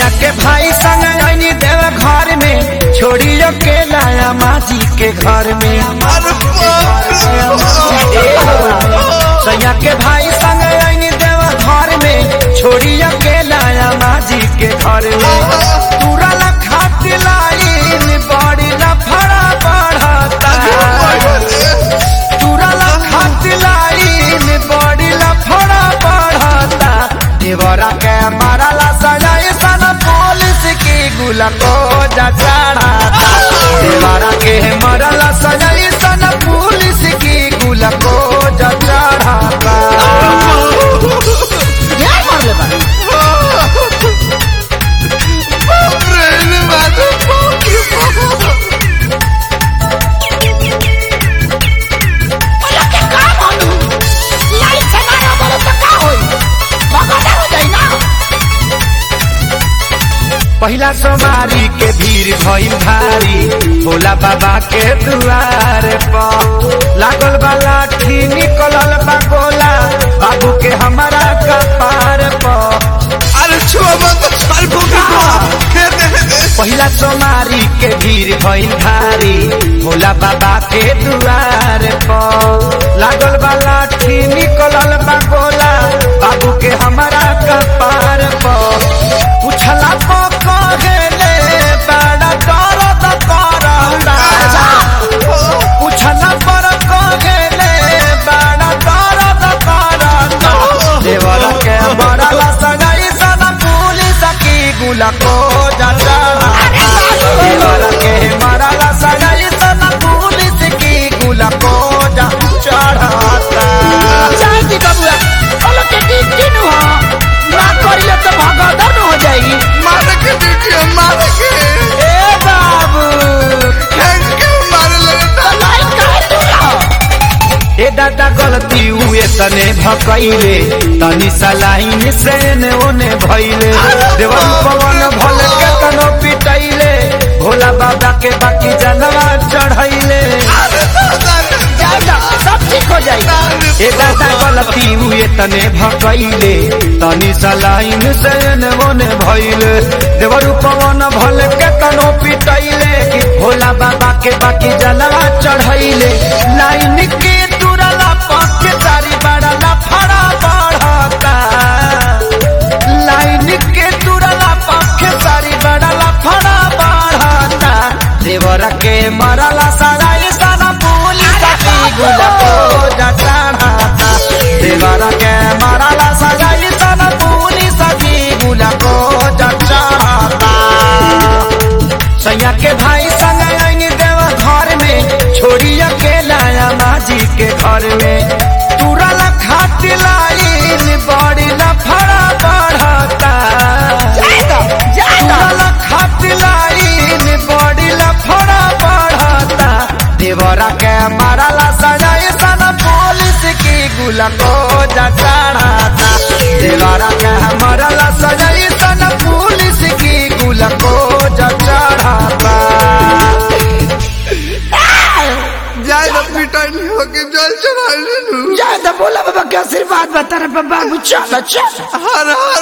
सैया के भाई संग आईनी देव घर में छोड़ी के लाया माजी के घर में अरे बाप रे बाप। सैया के भाई संग आईनी देव घर में छोड़ी के लाया माजी के घर में तुरल खात लाइन बड़ी लफड़ा बढ़ता तुरल खात लाइन बड़ी लफड़ा बढ़ता देवरा के मारला सजाए सन पुलिस की गुला को जा चढ़ाता देवरा के मारला सजाए सन पुलिस की गुला को जा चढ़ाता ढेर मारले बा बाप रे रे बाप रे बाप रे बाप। बोला के का मानू लाइट से मारा बोले तो का होई भगवान हो जाई ना पहिला सोमारी के भीड़ भइल भारी भोला बाबा के दुआर पर लागल बा लाठी निकलल बा गोला बाबू के हमारा कपार पर अरे छुआ मत छाल फूकी दे दे दे पहिला सोमारी के भीड़ भइल भारी भोला बाबा के दुआर पर लागल बा लाठी निकलल बा गोला बाबू के हमारा कपार पर पूछला तो कहेले बड़ा दर्द करता पूछला पर कहेले बड़ा दर्द करता देवर के मरला सगाई सन पुलिस की गुला को जाता देवर के मरला सगाई सन पुलिस की गुला को जा चढ़ाता चाय दी बबुआ बोलो के दिन दिन हो ना करिए तो भगवान हो जाई मार के दीजिए मार के ए बाबू फेंक के मार लगता लाइट काहे दूर ए दादा गलती हुए तने भकैले तनी सलाइन से ने ओने भइले देवन पवन भल के तनो पिटैले भोला बाबा के बाकी जनवा चढ़ैले अरे दादा रे जाएगा सब ठीक हो जाएगा ए दादा गलती हुए तने भकैले तनी सलाइन से ने ओने भइले देवर पवन भल के तनो पिटैले भोला बाबा के बाकी जनवा चढ़ैले लाइन के तुरला पक्के तारी बड़ला फड़ा बढ़ता लाइन के तुरला पक्के तारी बड़ला फड़ा बढ़ता देवर के मरला सराय सारा पुलिस की गुला को जटाता देवर के मरला सराय सारा पुलिस की गुला को जटाता सैया के भाई संग आएंगे देव घर में छोड़ी अकेला माजी के घर में तुरल खात लाइन बड़ी लफड़ा बढ़ता जाएगा जाएगा तुरल खात लाइन बड़ी लफड़ा बढ़ता देवरा के मारला सजाए सन पुलिस की गुला को जा चढ़ाता देवरा के मारला सजाए सन पुलिस की गुला को जा चढ़ाता जाए ना पिटाई होके जल चढ़ा ले लू जाए तो बोला बाबा के आशीर्वाद बता रहे बाबू चलो चलो हर हर